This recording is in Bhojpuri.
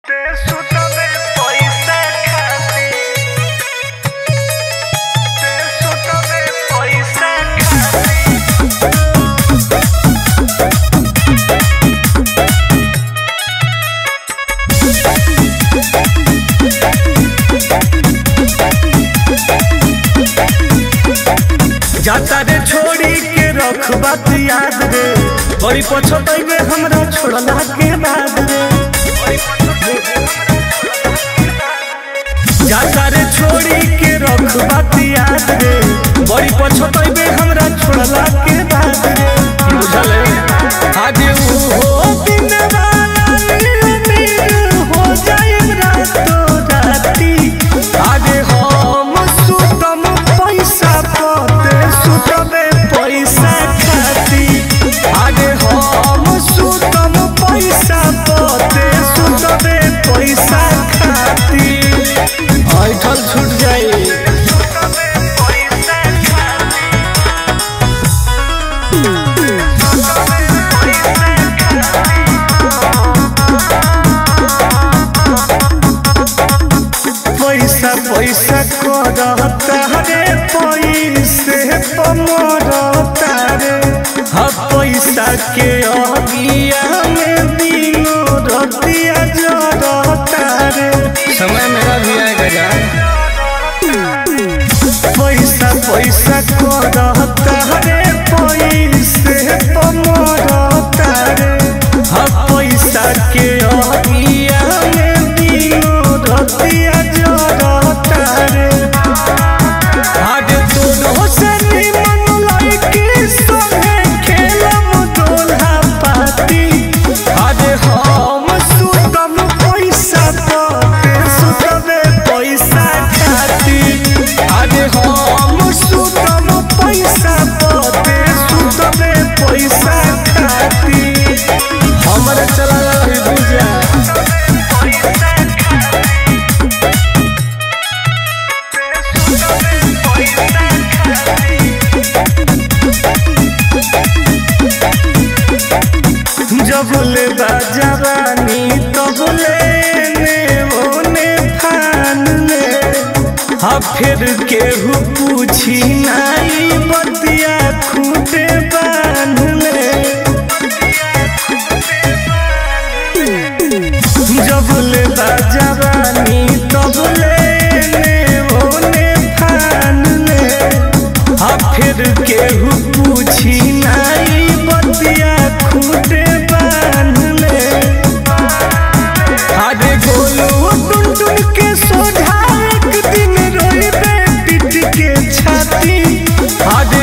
ते सुतले पैसा खाती ते सुतले पैसा खाती जाता रे छोड़ी के रख बात याद रे बड़ी पछताई में हमरा छोड़ला के बाद रे जाता रे छोड़ी के रख बात याद रे बड़ी पछताई में हमरा छोड़ला के बाद रे बुझल आज ऊ हो दिन वाला नीर हो जाए रातो राती आज हम सुतम पैसा पते सुतबे पैसा खाती आज हम सुतम पैसा पते सुतबे पैसा खाती ऐठल छूट जाई सुतले पैसा खाती पैसा पैसा करता रे पैसे पमरता रे हा पैसा के अगिया में दिनो रतिया जरता रे समय मेरा भी आएगा जान पैसा पैसा करता रे पैसे पमरता रे हा पैसा के अगिया में दिनो रतिया जरता रे आज दोनों से निमन लड़की संगे खेलम दोल्हा पाती आज हम सुतम पैसा पते सुतबे पैसा खाती आज हम सुतम पैसा पते सुतबे पैसा खाती हमरे चला रही बुझा जब ले बाजवानी तब ले ने ओने फान ले हा फिर केहू पूछी नाई बतिया खूटे बांध ले जब ले बाजवानी तब ले ने ओने फान ले हा फिर केहू पूछी नाई बतिया खूटे बांध ले अरे गोलू टुन टुन के सोझा एक दिन रोइबे पिट के छाती अरे